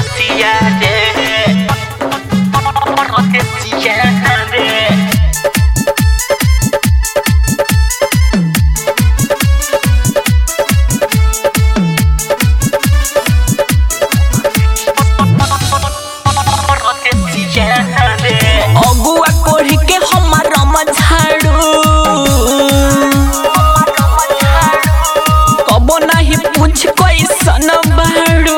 decía de Porro decía de Porro decía de अगुआ कोढ़ी के हमार झाड़ू कबो नहीं पूछ कैसन बाड़ू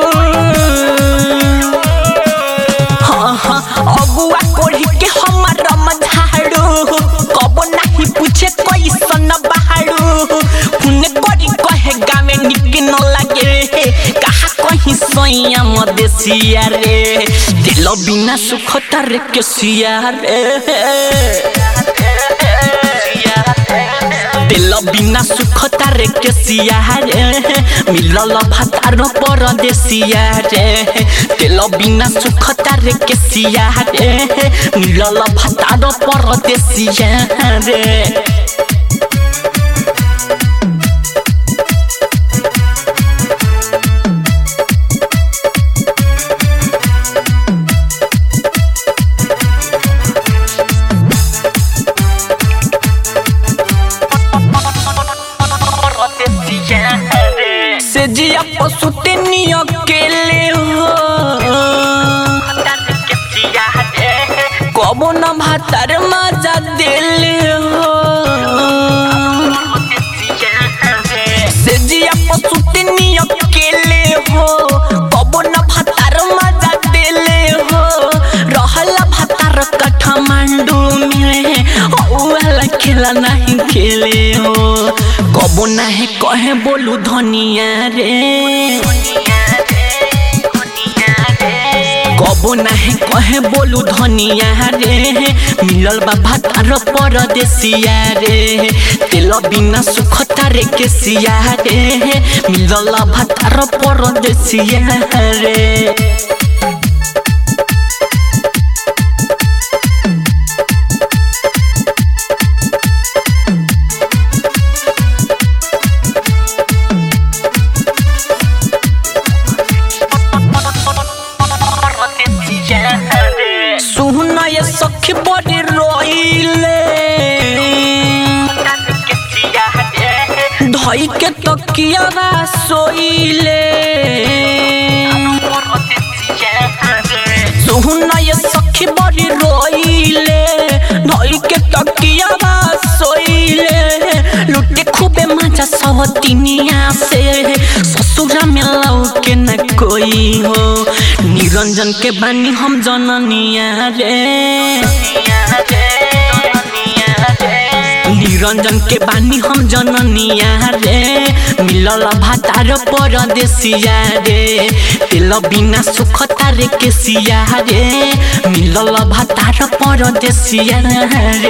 हाँ हाँ अगुआ कोढ़ी के हमार झाड़ू कबो नहीं पूछे कैसन बाड़ू हुने करी कहे गावे निक न लागे कहा कहीं सोया मदेसिया रे दिल बिना सुख तर के सिया रे दिल बिना सुख तारे के सिया रे मिलल भातार परदेसिया रे दिल बिना सुख तारे के सिया रे मिलल भातार परदेसिया रे Porro decía de से जिया पशु तेनी अकेले हो decía de कबो न भातार मजा दिले हो से जिया पशु तेनी अकेले हो कबो न भातार मजा दिले हो रहला भातार काठमांडू में औला खेला नहीं खेले हो कबो नहीं कहे बोलू धनिया रे कबो नाही कहे बोलू धनिया रे मिलल बा भातार परदेसिया रे तेल बिना सुख तारे के सिया रे मिलल भातार परदेसिया रे Porro decía de सुन ये सखी बड़ी रोइले decía de धई के तकिया सोइले Porro decía de सुन ये सखी बड़ी रोइले धई के तकिया सोइले लुटे खूबे मजा सवतिनिया से ससुरा में लौ के न कोई हो निरंजन के बानी हम जननिया रे निरंजन के बानी हम जननिया रे मिलल भातार परदेसिया रे तेल बिना सुख तारे के सिया रे मिलल भातार परदेसिया रे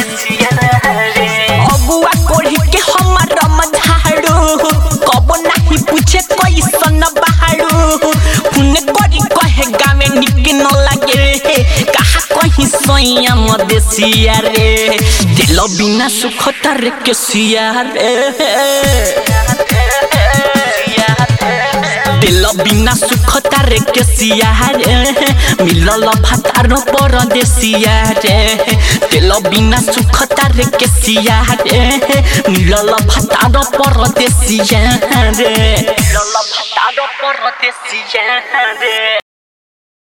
अगुआ कोढ़ी के हमार झाड़ू कबो नहीं पूछे कैसन बाड़ू हुने करी कहे गावे निक न लागे कहा कहीं सोया मदेसिया रे दिल बिना सुख तर के सिया रे दिल बिना सुख तारे के सिया रे मिलल भातार परदेसिया रे दिल बिना सुख तारे के सिया रे मिलल भातार परदेसिया रे Lo lo patado por decía de